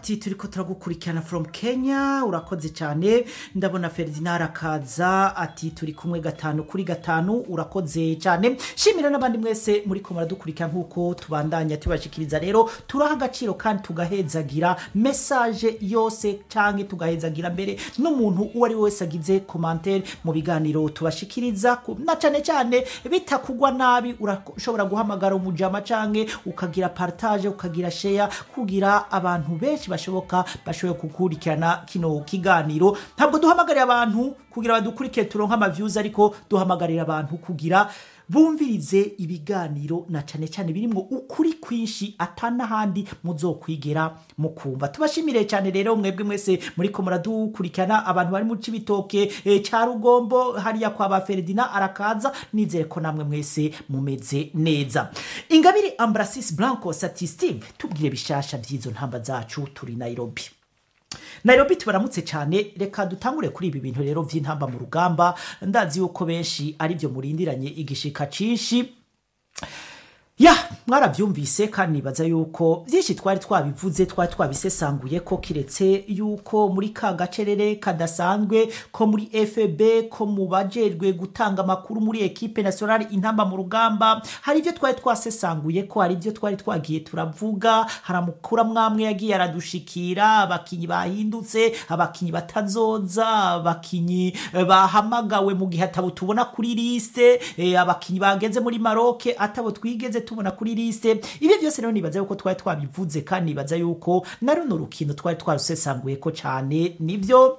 ati turiko turagukurikirana from kenya urakoze cyane ndabona ferdinand akaza ati turi kumwe gatanu kuri gatanu urakoze cyane shimira n'abandi mwese muri ko muradukurikira nk'uko tubandanya tubashikiriza rero turaha agaciro kandi tugahezagira mesaje yose cyangwa tugahezagira mbere n'umuntu uwo ari we wese agize komantere mu biganiro tubashikiriza ku- na cyane cyane bitakugwa nabi urashobora guhamagara umujama canke ukagira partage ukagira sheya kugira abantu benshi bashoboka bashoboye gukurikirana kino kiganiro ntabwo duhamagarira abantu kugira badukurikire turonke amavyuzi ariko duhamagarira abantu kugira bumvirize ibiganiro na cyane cyane birimo ukuri kwinshi atanahandi muzokwigera mukumva tubashimire cyane rero mwebwe mwese muri ko muradukurikirana abantu bari mu cibitoke e, ca rugombo hariya kwa ba Ferdinand arakaza nizere ko namwe mwese mumeze neza ingabire Ambrasis Blanco Sati Steve tubwire bishasha vy'izo ntamba zacu turi Nairobi Nairobi tubaramutse cyane reka dutangure kuri ibi bintu rero vy'intamba mu rugamba ndazi yuko benshi ari byo murindiranye igishika cinshi ya mwarabyumvise kandi nibaza yuko byinshi twari twabivuze twari twabisesanguye ko kiretse yuko muri ka gacerere kadasanzwe ko muri fb ko mu bajejwe gutanga amakuru muri ekipe nationale intamba mu rugamba hari ibyo twari twasesanguye ko hari ibyo twari twagiye turavuga hari amakuru amwe amwe yagiye aradushikira abakinyi bahindutse abakinyi batazoza abakinyi eh, bahamagawe mu gihe atabo tubona kuri liste eh, abakinyi bageze muri maroke atabo twigeze tubona kuri liste ibyo byose rero nibaza yuko twari twabivuze kandi nibaza yuko na runo rukino twari twarusesanguye ko cyane nibyo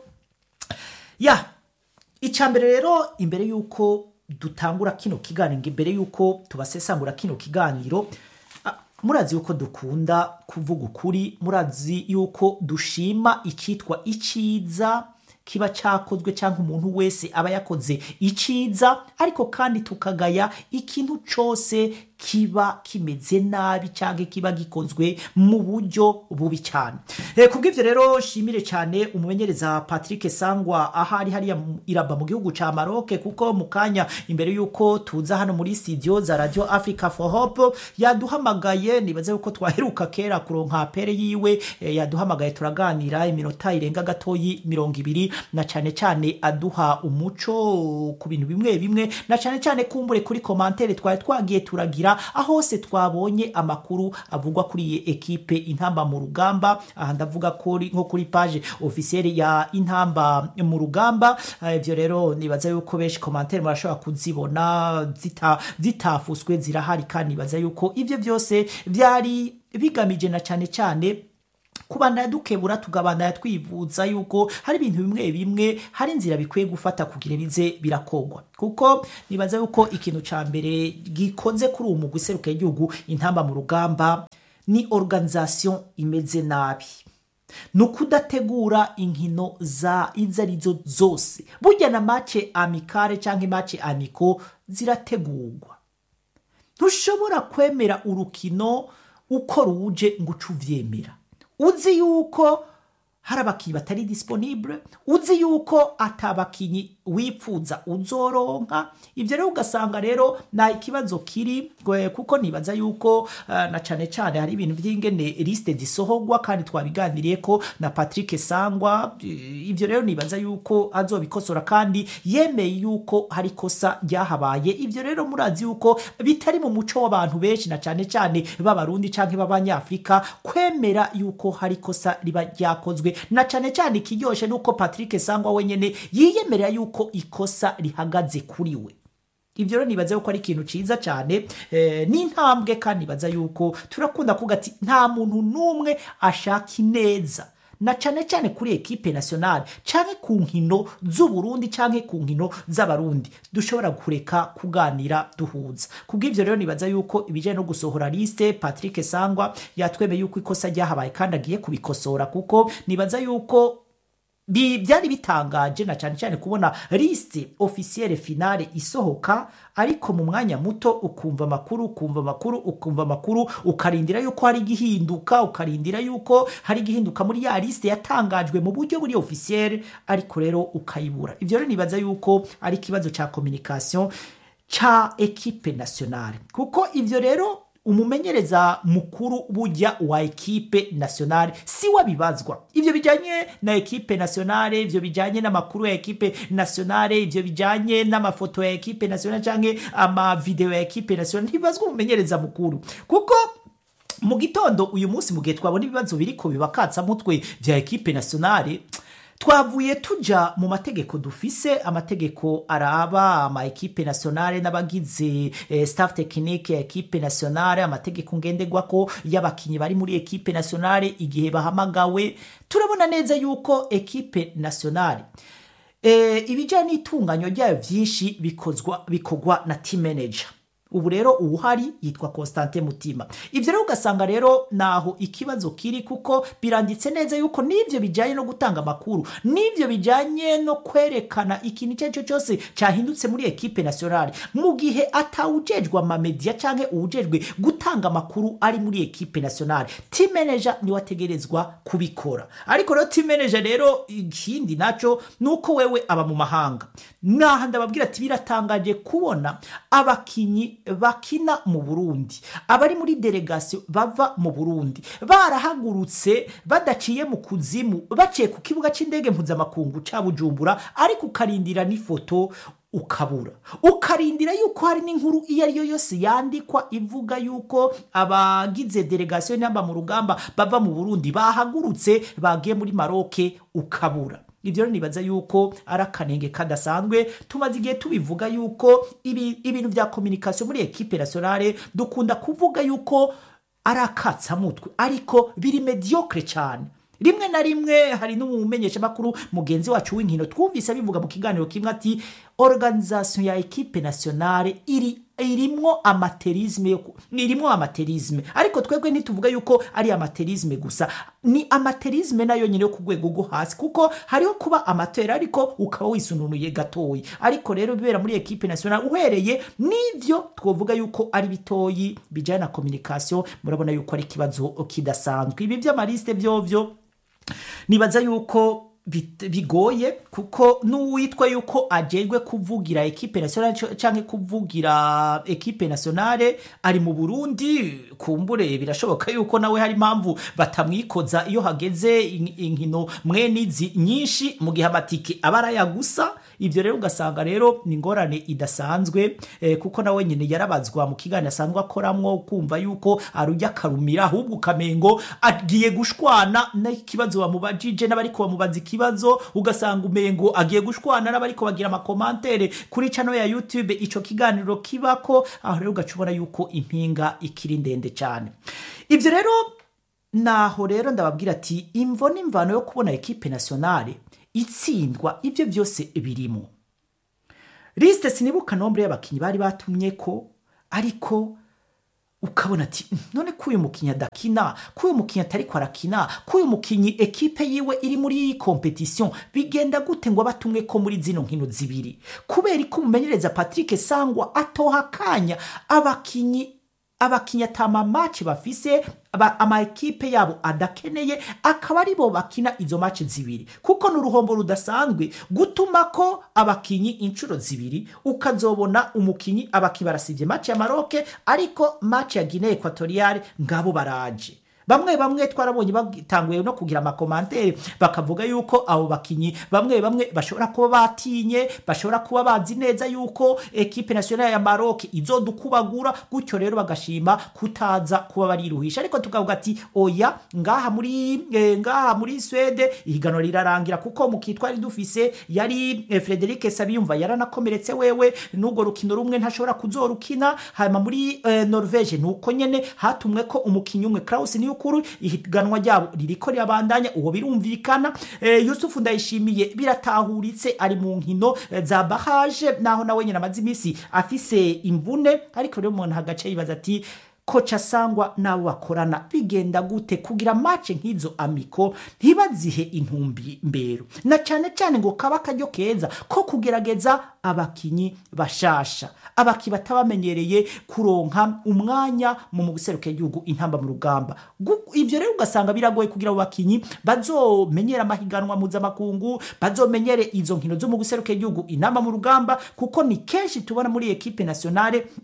ya icambere rero imbere yuko dutangura kino kiganiro imbere yuko tubasesangura kino kiganiro ah, murazi yuko dukunda kuvuga ukuri murazi yuko dushima icyitwa iciza kiba cyakozwe cyangwa umuntu wese aba yakoze iciza ariko kandi tukagaya ikintu cyose kiba kimeze nabi cyangwa kiba gikozwe mu buryo bubi cyane Eh, kubw'ivyo rero shimire cyane umumenyereza Patrick Sangwa ahari hariya mu- iraba mu gihugu ca Maroc kuko mu kanya imbere yuko tuza hano muri studio za Radio Africa for Hope yaduhamagaye nibaze yuko twaheruka kera kuronka pere yiwe eh, yaduhamagaye turaganira iminota irenga gatoyi mirongo ibiri na cyane cyane aduha umuco ku bintu bimwe bimwe na cyane cyane kumbure kuri komantere twari twagiye turagira aho hose twabonye amakuru avugwa kuri iyi ekipe intamba mu rugamba aha ndavuga kuri nko kuri page officielle ya intamba mu rugamba Eh, ivyo rero nibaza yuko benshi komantere murashobora kuzibona zita zitafuswe zirahari kandi nibaza yuko ivyo byose byari bigamije na cyane cyane kubandanya dukebura tugabandanya twivuza yuko hari ibintu bimwe bimwe hari inzira bikwiye gufata kugira bize birakogwa kuko nibaza yuko ikintu ca mbere gikoze kuri uwo mugwi seruka y'igihugu intamba mu rugamba ni organisation imeze nabi ni ukudategura inkino za izo arizo zose burya na mace amikare cyangwa imace amiko zirategurwa ntushobora kwemera urukino uko ruje ngo uce uvyemera uzi yuko hari abakinyi batari disponible uzi yuko atabakinyi wipfuza uzoronka ivyo rero ugasanga rero na ikibazo kiri gwe- kuko nibaza yuko uh, na cane cane hari ibintu vy'ingene liste zisohorwa kandi twabiganiriye ko na Patrick Sangwa eh, ivyo rero nibaza yuko azobikosora kandi yemeye yuko hari kosa ryahabaye ivyo rero murazi yuko bitari mu muco w'abantu benshi na cane cane b'abarundi canke b'abanyafrika kwemera yuko hari kosa riba ryakozwe na cane cane ikiryoshe nuko Patrick Sangwa wenyene yiyemerera yuko ikosa rihagaze kuri we ibyo rero nibaza yuko ari ikintu ciza cyane eh, n'intambwe kandi nibaza yuko turakunda kuvuga ati nta muntu n'umwe ashaka ineza na cyane cyane kuri ekipe nationale canke ku nkino z'uburundi canke ku nkino z'abarundi dushobora kureka kuganira duhuza kubw'ivyo rero nibaza yuko ibijanye no gusohora liste patrick sangwa yatwemeye yuko ikosa ryahabaye kandi agiye kubikosora kuko nibaza yuko bi byari bitangaje na cyane cyane kubona liste officielle finale isohoka ariko mu mwanya muto ukumva amakuru ukumva amakuru ukumva amakuru ukarindira yuko hari igihinduka ukarindira yuko hari igihinduka muri ya liste yatangajwe mu buryo buri officielle ariko rero ukayibura ivyo rero nibaza yuko ari ikibazo ca communication ca equipe nationale kuko ivyo rero umumenyereza mukuru burya wa ekipe nationale si wabibazwa ivyo bijanye na ekipe nationale ivyo bijanye n'amakuru ya ekipe nationale ivyo bijanye n'amafoto ya ekipe nationale canke amavideo ya ekipe nationale ntibibazwa umumenyereza mukuru kuko mu gitondo uyu munsi mu gihe twabona ibibazo biriko bibakatsa mutwe vya ekipe nationale twavuye tuja mu mategeko dufise amategeko araba ama ekipe nationale n'abagize eh, staff technique ya ekipe nationale amategeko ngenderwako y'abakinyi bari muri ekipe nationale igihe bahamagawe turabona neza yuko ekipe nationale eh, ibijanye n'itunganywa ryayo vyinshi bikozwa bikorwa na team manager ubu rero uwuhari yitwa Constantin Mutima ivyo rero ugasanga rero naho ikibazo kiri kuko biranditse neza yuko n'ivyo bijanye no gutanga amakuru n'ivyo bijanye no kwerekana ikintu icyo ari cyo cyose cyahindutse muri ekipe nationale mu gihe atawujejwe amamedia canke uwujejwe gutanga amakuru ari muri ekipe nationale team manager niwe ategerezwa kubikora ariko rero team manager rero ikindi naco nuko wewe aba mu mahanga naha ndababwira ati biratangaje kubona abakinyi bakina mu burundi abari muri delegasiyo bava mu burundi barahagurutse badaciye mu kuzimu baciye ku kibuga cy'indege mpuzamakungu ca bujumbura ariko ukarindira n'ifoto ukabura ukarindira yuko hari n'inkuru iyo ari yo yose yandikwa ivuga yuko abagize delegasiyo n'amba mu rugamba bava mu burundi bahagurutse bagiye muri maroke ukabura ibyo rero nibaza yuko ari akanenge kadasanzwe tumaze igihe tubivuga yuko ibi, ibintu vya kominikasiyo muri ekipe nationale dukunda kuvuga yuko ari akatsamutwe ariko biri mediocre cyane rimwe na rimwe hari n'umumenyeshamakuru mugenzi wacu w'inkino twumvise abivuga mu kiganiro kimwe ati organisation ya ekipe nationale iri irimwo amaterisme yo ku- irimwo amaterisme ariko twebwe ntituvuga yuko ari amaterisme gusa ni amaterisme nayo nyine yo ku rwego rwo hasi kuko hariho kuba amatera ariko ukaba wisununuye gatoyi ariko rero bibera muri ekipe nationale uhereye n'ivyo twovuga yuko ari bitoyi bijyanye na communication murabona yuko ari ikibazo kidasanzwe ibi by'amaliste vyovyo nibaza yuko bit- bigoye kuko n'uwitwa yuko ajejwe kuvugira ekipe nationale c- canke kuvugira ekipe nationale ari mu Burundi kumbure birashoboka yuko nawe hari impamvu batamwikoza iyo hageze in- inkino mwene izi nyinshi mu gihe amatike aba arayagusa ivyo rero ugasanga rero ni ingorane idasanzwe eh, kuko nawe nyine yarabazwa mu kiganiro asanzwe akoramwo kumva yuko arujya akarumira ahubwo ukamengo agiye gushwana n'ikibazo bamubajije n'abariko bamubaza ikibazo ugasanga umengo agiye gushwana n'abariko bagira amakomantere kuri channel ya youtube ico kiganiro kibako aho rero ugaca ubona yuko impinga ikiri ndende cyane ivyo rero naho rero ndababwira ati imvo n'imvano yo kubona ekipe nationale itsindwa ibyo byose birimo lisite sinibuka nombre y'abakinnyi bari batumye ko ariko ukabona ati "Mm, none ko uyu mukinnyi adakina ko uyu mukinnyi atariko arakina ko uyu mukinnyi ekipe yiwe iri muri kompetisiyo bigenda gute ngo abatumwe ko muri zino nkino zibiri kubera ko umumenyereza patrick sangwa atoha akanya abakinnyi abakinnyi atama maci bafise aba- ama ekipe yabo adakeneye akaba ari bo bakina izo maci zibiri kuko ni uruhombo rudasanzwe gutuma ko abakinyi inshuro zibiri ukazobona umukinyi abakinyi barasivye maci ya maroke ariko maci ya guinee equatoriale ngabo baraje bamwe bamwe twarabonye batanguye no kugira amakomantere bakavuga yuko abo bakinyi bamwe bamwe bashobora kuba batinye bashobora kuba bazi neza yuko ekipe nationale ya Maroc izodukubagura gutyo rero bagashima kutaza kuba bariruhisha ariko tukavuga ati oya ngaha muri eh, ngaha muri Swede ihiganwa rirarangira kuko mu kitwari dufise yari eh, Frederic Sabiyumva yaranakomeretse wewe n'ubwo rukino rumwe ntashobora kuzorukina hanyuma muri eh, Norvege nuko nyene hatumwe ko umukinyi umwe Klaus Niyukuru ihiganwa ryabo ririko rirabandanya uwo birumvikana eh, Yusufu Ndayishimiye biratahuritse ari mu nkino eh, za barrage naho nawe nyene amaze imisi afise imvune ariko rero umuntu hagace yibaza ati koca sangwa n'abo bakorana bigenda gute kugira mace nk'izo amiko ntibazihe intumbi mbero na cyane cyane ngo kaba akaryo keza ko kugerageza abakinyi bashasha abaki batabamenyereye kuronka umwanya mu guseruka igihugu intamba mu rugamba Gu- ivyo rero ugasanga biragoye kugira abo bakinyi bazomenyera amahiganwa mpuzamakungu bazomenyere izo nkino zo mu guseruka igihugu intamba mu rugamba kuko ni kenshi tubona muri ekipe nationale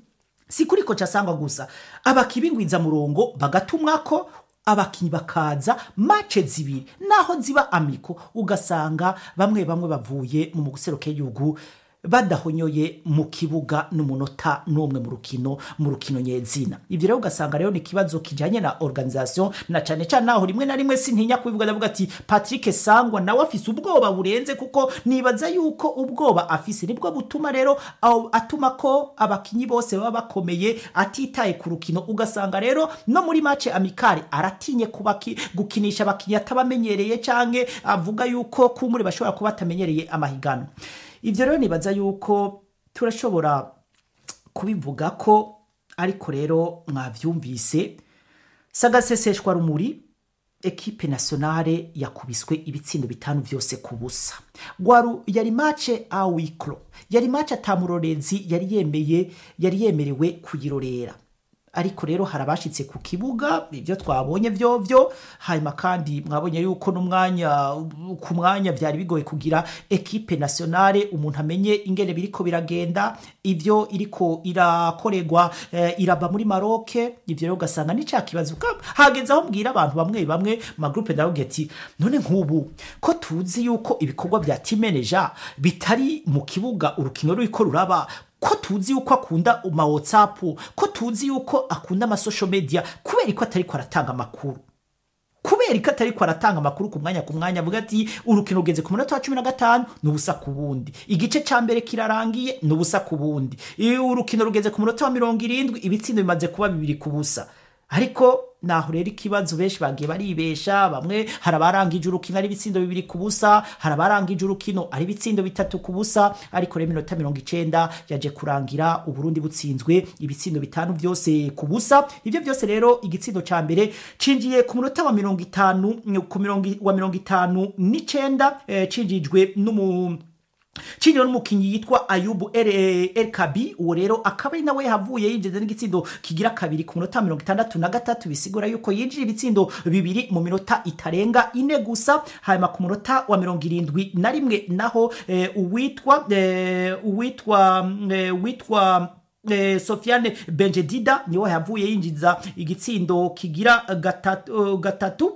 si kuri koca asangwa gusa abakinnyi b'ingwizamurongo bagatumwako abakinnyi bakaza mace zibiri naho ziba amiko ugasanga bamwe bamwe bavuye mu guseruka y'igihugu badahonyoye mu kibuga n'umunota n'umwe mu rukino mu rukino nyezina ibyo rero ugasanga rero ni ikibazo kijyanye na organisation na cyane cyane naho rimwe na rimwe sintinya kubivuga ndavuga ati Patrick Sangwa nawe afise ubwoba burenze kuko nibaza yuko ubwoba afise nibwo butuma rero aho atuma ko abakinyi bose baba bakomeye atitaye ku rukino ugasanga rero no muri match amikari aratinye kubaki gukinisha abakinyi atabamenyereye canke avuga yuko kumuri bashobora kuba batamenyereye amahiganwa ibyo rero nibaza yuko turashobora kubivuga ko ariko rero mwabyumvise sagaseseshwa rumuri ekipe nationale yakubiswe ibitsindo bitanu byose ku busa gwaru yari mace awikro yari mace atamurorezi yari yemeye yari yemerewe kuyirorera ariko rero hari abashitse ku kibuga ibyo twabonye byo byo hanyuma kandi mwabonye yuko n'umwanya ku mwanya byari bigoye kugira ekipe nationale umuntu amenye ingene biriko biragenda ivyo iriko irakorerwa eh, iraba muri Maroc ivyo rero ugasanga ni cya kibazo hageze aho mbwira abantu bamwe bamwe ma groupe ndavuga ati none nk'ubu ko tuzi yuko ibikorwa bya team manager bitari mu kibuga urukino ruriko ruraba ko tuzi yuko akunda ma whatsapp ko tuzi yuko akunda ama social media kubera ko atari ko aratanga amakuru kubera ko atari ko aratanga amakuru ku mwanya ku mwanya avuga ati urukino rugeze ku munota wa cumi na gatanu ni ubusa ku bundi igice cya mbere kirarangiye ni ubusa ku bundi urukino rugeze ku munota wa mirongo irindwi ibitsindo bimaze kuba bibiri ku busa ariko naho rero ikibazo benshi bagiye baribesha bamwe hari abarangije urukino ari ibitsindo bibiri ku busa hari abarangije urukino ari ibitsindo bitatu ku busa ariko rero iminota mirongo icenda yaje kurangira uburundi butsinzwe ibitsindo bitanu byose ku busa ibyo byose rero igitsindo ca mbere cinjiye ku munota wa mirongo itanu ku mirongo wa mirongo itanu n'icenda eh, cinjijwe n'umu Chino n'umukinyi yitwa Ayubu El, El Kabi uwo rero akaba ari nawe yahavuye yinjiza n'igitsindo kigira kabiri ku munota mirongo itandatu na gatatu bisigura yuko yinjira ibitsindo bibiri mu minota itarenga ine gusa hanyuma ku munota wa mirongo irindwi na rimwe naho eh, uwitwa eh, uwitwa eh, witwa Eh, Sofiane Benjedida niwe yavuye yinjiza igitsindo kigira gatatu, uh, gatatu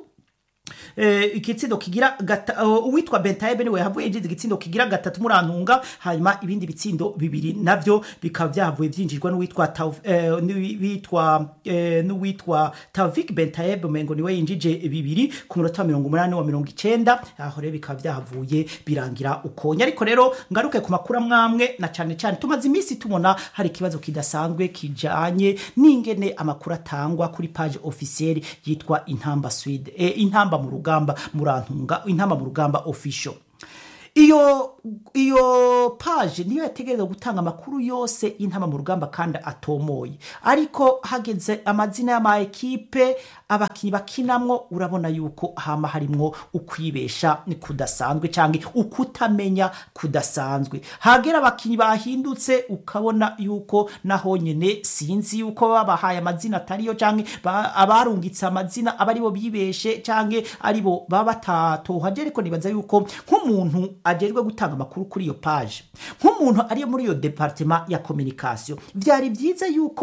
eh, igitsindo kigira gata, uh, uwitwa Bentaebe niwe yavuye yinjiza igitsindo kigira gatatu murantunga hanyuma ibindi bitsindo bibiri navyo bikaba byavuye byinjirwa n'uwitwa eh, n'uwitwa eh, n'uwitwa Tavik Bentaebe mengo niwe yinjije bibiri ku munota wa mirongo umunani wa mirongo icenda aho rero bikaba byavuye birangira ukonya ariko rero ngaruke ku makuru amwamwe na cane cane tumaze iminsi tubona hari ikibazo kidasanzwe kijanye n'ingene amakuru atangwa kuri page officielle yitwa Intamba Swede eh, Intamba mu rugamba murantunga Intamba mu rugamba official iyo iyo page niyo yategereza gutanga amakuru yose intama mu rugamba kandi atomoye ariko hageze amazina y'ama ekipe abakinyi bakinamwo urabona yuko hama harimwo ukwibesha kudasanzwe canke ukutamenya kudasanzwe hagera abakinyi bahindutse ukabona yuko naho nyene sinzi yuko babahaye amazina atariyo canke abarungitse amazina aba aribo bibeshe canke aribo baba batatohaje ariko nibaza yuko nk'umuntu ajejwe gutanga amakuru kuri iyo page nk'umuntu ari muri iyo departement ya communication vyari vyiza yuko